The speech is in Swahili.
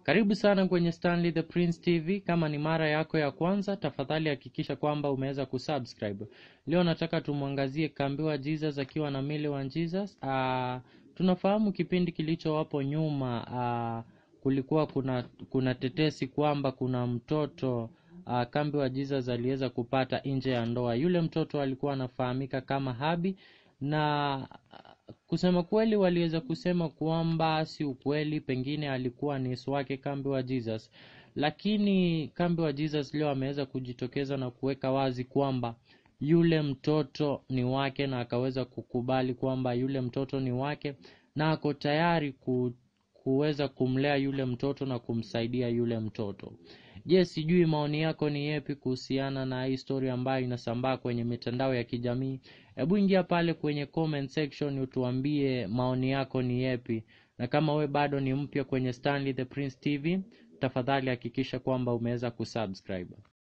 Karibu sana kwenye Stanley the Prince TV. Kama ni mara yako ya kwanza, tafadhali hakikisha kwamba umeweza kusubscribe. Leo nataka tumwangazie Kambiwa Jesus akiwa na Millie wa Jesus. Uh, tunafahamu kipindi kilichowapo nyuma uh, kulikuwa kuna kuna tetesi kwamba kuna mtoto uh, Kambiwa Jesus aliweza kupata nje ya ndoa. Yule mtoto alikuwa anafahamika kama Habi na kusema kweli waliweza kusema kwamba si ukweli, pengine alikuwa ni Yesu wake Kambi wa Jesus, lakini Kambi wa Jesus leo ameweza kujitokeza na kuweka wazi kwamba yule mtoto ni wake, na akaweza kukubali kwamba yule mtoto ni wake na ako tayari ku, kuweza kumlea yule mtoto na kumsaidia yule mtoto. Je, sijui maoni yako ni yepi kuhusiana na hii story ambayo inasambaa kwenye mitandao ya kijamii? Hebu ingia pale kwenye comment section utuambie maoni yako ni yepi, na kama we bado ni mpya kwenye Stanley the Prince TV, tafadhali hakikisha kwamba umeweza kusubscribe.